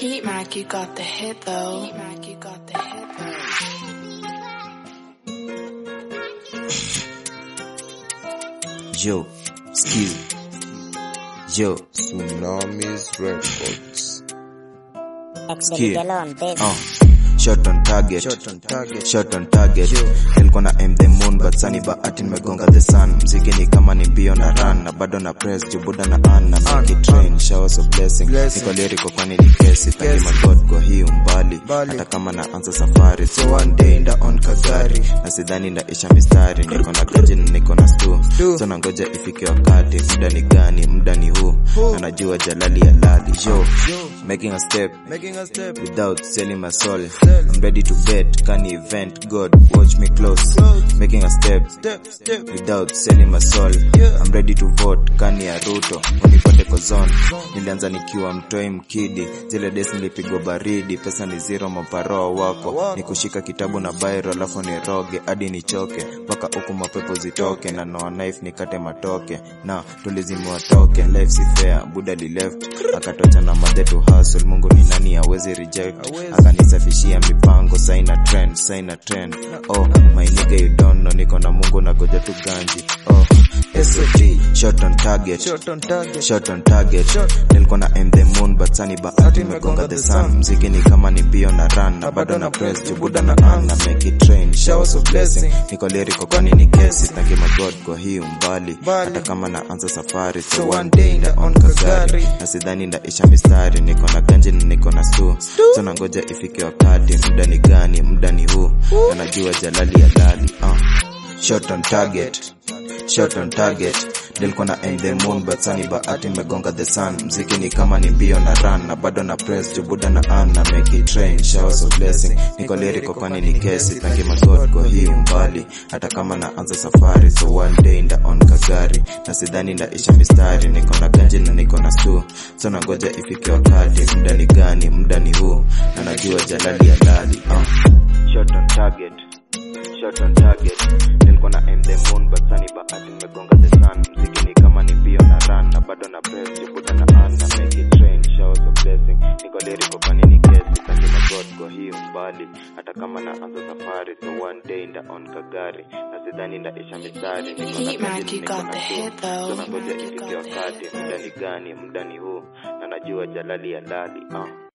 Heat Mac, you got the hit though. Heat Mac, you got the hit Yo, skill. Yo, Tsunamis Records. Skill. Alone, baby. uh, shot on target. Shot on target. Shot on target. Nilikuwa na aim the moon but sani bahati nimegonga the sun. Mziki ni kama ni mbio na run na bado na press jubuda na an na make it train showers of blessing. Blessing. Niko lyrical kwani ni kesi thank my god kwa hii umbali. Mbali. Hata kama naanza safari so one day nda on kagari na sidhani ndaisha mistari niko na gaji na niko na stu Stu. so nangoja ifike wakati muda ni gani muda ni huu na najua jalali ya lali yo making a step Making a step. without selling my soul. I'm ready to bet, can event, God, watch me close. Making a step Step, step. without selling my soul. Yeah. I'm ready to vote, kani ya Ruto, unipate kozon. Nilianza nikiwa mtoi mkidi, zile days nilipigwa baridi, pesa ni zero, maparoa wako. Nikushika kitabu na bairo, alafu niroge, hadi nichoke, mpaka huku mapepo zitoke, na noa knife nikate matoke, na tulizimiwa toke, life si fair, buda li left, akatocha na madhe to hustle, Mungu ni nani hawezi reject, Hawezi. akanisafishia mipango, saina trend, saina trend, oh, my nigga you don't know, niko na Mungu na goja tu ganji, oh, SOT, shot on target, Shot on target. shot on target nilikuwa na aim the moon but sani bahati imegonga the sun mziki ni kama ni mbio na run na bado na press jubuda na an na make it train showers of blessing niko lyrical kwani ni kesi thank you my god kwa hii umbali Mbali. hata kama naanza safari so So one one day day nda nda on on kagari kagari. na sidhani ndaisha mistari niko na ganji na niko na stu so nangoja ifike wakati muda ni gani muda ni huu na najua jalali ya lali uh. shot on target shot on target nilikuwa na aim the moon but sani bahati imegonga the sun mziki ni kama ni mbio na run na bado na press jubuda na an na make it train showers of blessing niko lyrical kwani ni kesi thank you my god kwa hii umbali hata kama naanza safari so one day nda on kagari na sidhani ndaisha mistari niko na ganji na niko na stu so nangoja ifike wakati muda ni gani muda ni huu na najua jalali ya lali uh. shot on target shot on target nilikuwa na aim the moon but sani bahati nimegonga the sun mziki ni kama ni mbio na run na bado na press jubuda na an na make it train showers of blessing niko lyrical kwani ni kesi thank you my god kwa hii umbali hata kama naanza safari so one day nda on kagari na sidhani ndaisha mistari niko na Heat Mac, ganji you niko got na the stu hit though. so nangoja You ifike got the wakati hit muda ni gani muda ni huu na najua jalali ya lali uh.